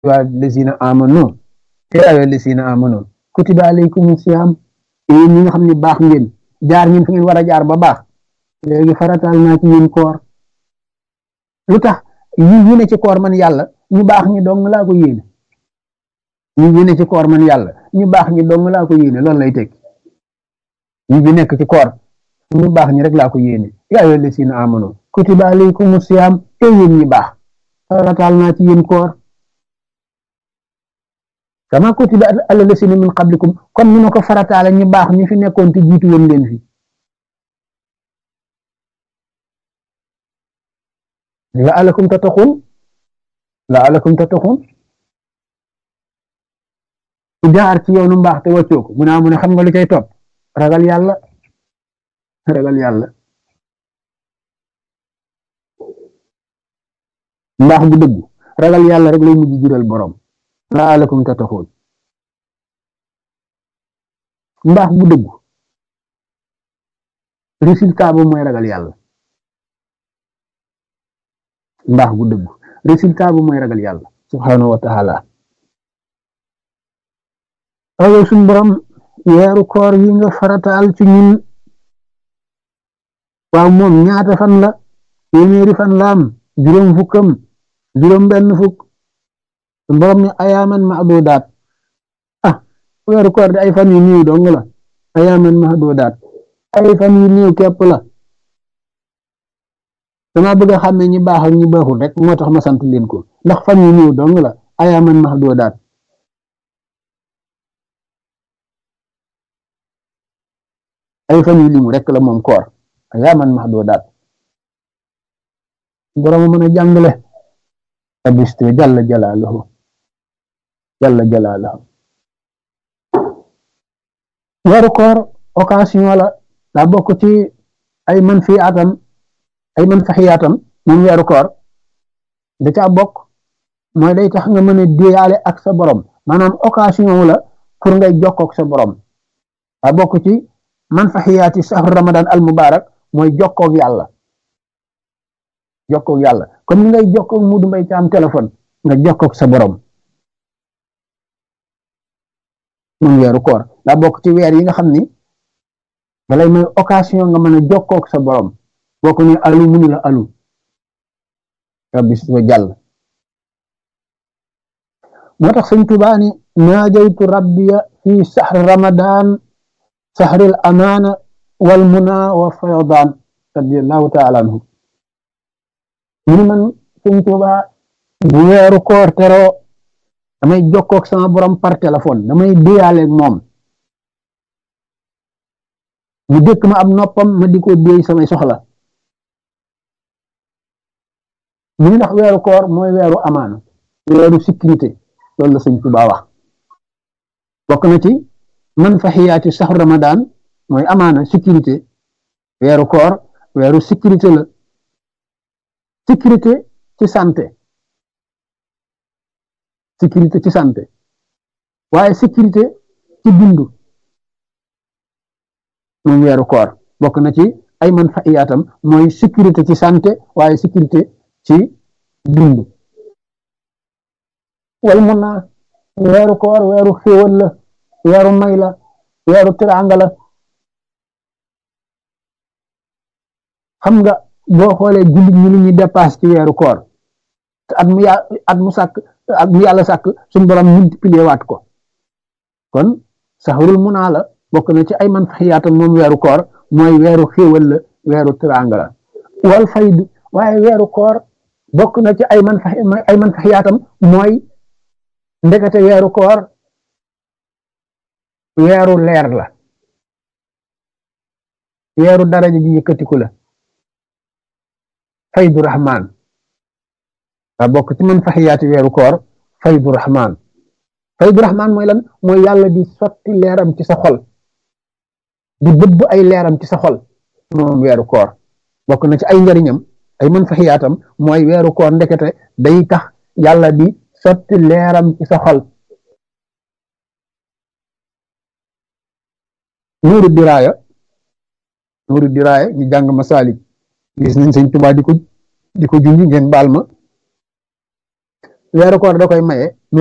waa lazina amanu yaa ayyuha lazina amanu kutiba alaykum siyam yéen ñi nga xam ne baax ngeen jaar ngeen fi ngeen war a jaar ba baax léegi farataal naa ci yéen koor lu tax yi yi ne ci koor man yàlla ñu baax ñi dong laa ko yéene yi yi ne ci koor man yàlla ñu baax ñi dong laa ko yéene loolu lay tekki yi bi nekk ci koor ñu baax ñi rek laa ko yéene yaa ayyuha lazina amanu kutiba alaykum siyam te yéen ñi baax farataal naa ci yéen koor kama kutiba ala lasina min qablikum comme ni ma ko farataale ñu baax ñi fi nekkoon te jiitu woon leen fi laalakum tattaxun laalakum tattaxun ku jaar ci yoonu mbaax te wàccoo ko mu naa mu ne xam nga lu cay topp ragal yàlla ragal yàlla mbaax bu dëgg ragal yàlla rek lay mujj jural borom laalakum tattaxun mbaax bu dëgg résultat ba mooy ragal yàlla mbaax bu dëgg résultat ba mooy ragal yàlla subhanahu wa taala ayow suñ borom weeru koor yi nga farataal ci ñun waaw moom ñaata fan la téeméeri fan la am juróom fukkam juróom benn fukk suñ borom ne ayaaman mahdudaat ah weeru koor di ay fan yu néew dong la ayaaman mahdudaat ay fan yu néew képp la dama bëgg a xam ne ñi baax ak ñi baaxul rek moo tax ma sant leen ko ndax fan yu néew dong la ayaaman mahdudaat ay fan yu limu rek la moom koor ayaaman mahdudaat borom mën a jàngale abiste jalla jalaaluhu jalla jalaaluhu weeru koor occasion la daa bokk ci ay man fi atam ay man faxiyaatam moom weeru koor da caa bokk mooy day tax nga mën a déyaale ak sa borom maanaam occasion la pour ngay jokkook sa borom daa bokk ci man faxiyaati sahru ramadan al mubarak mooy jokkook yàlla jokkook yàlla comme ni ngay jokkook mudu mbay ci am téléphone nga jokkook sa borom moom weeru koor daa bokk ci weer yi nga xam ni dalay may occasion nga mën a jokkook sa borom boo ko ne alu munu la alu rabbi si wa jàll moo tax sëñ Tuubaa ni naajaytu rabbiya fi saxri ramadan saxril amaana wal muna wa fayodaan radiallahu taala anhu mu ni man sëñ Tuubaa bu weeru koor teroo damay jokkook sama borom par téléphone damay déyaaleeg moom mu dëkk ma ab noppam ma di ko déy samay soxla mu ni ndax weeru koor mooy weeru amaana weeru sécurité loolu la sëñ Tuubaa wax bokk na ci man faxiyaati saxru ramadan mooy amaana sécurité weeru koor weeru sécurité la sécurité ci santé sécurité ci santé waaye sécurité ci dund moom weeru koor bokk na ci ay man faxiyaatam mooy sécurité ci santé waaye sécurité ci dund wal mun naa weeru koor weeru xéewal la weeru may la weeru tiraanga la xam nga boo xoolee jullit ñi li ñuy dépasse ci weeru koor te at mu yà at mu sàkk at mu yàlla sàkk suñu borom multiplier waat ko kon saxarul munaa la bokk na ci ay man faxiyaatam moom weeru koor mooy weeru xéewal la weeru tiraanga la wal fayd waaye weeru koor bokk na ci ay man fa ay man faxiyaatam mooy ndekete weeru koor weeru leer la weeru daraja ji yëkkatiku la faydu rahman daa bokk ci man faxiyaati weeru koor faydu rahman faydu rahman mooy lan mooy yàlla di sotti leeram ci sa xol di bëbb ay leeram ci sa xol moom weeru koor bokk na ci ay njariñam ay man faxiyaatam mooy weeru koor ndekete day tax yàlla di sotti leeram ci sa xol nuuru diraaya nuuru diraaya ñu jàng masaalik gis nañ sëñ Tuubaa di ko di ko junj ngeen baal ma weeru koor da koy maye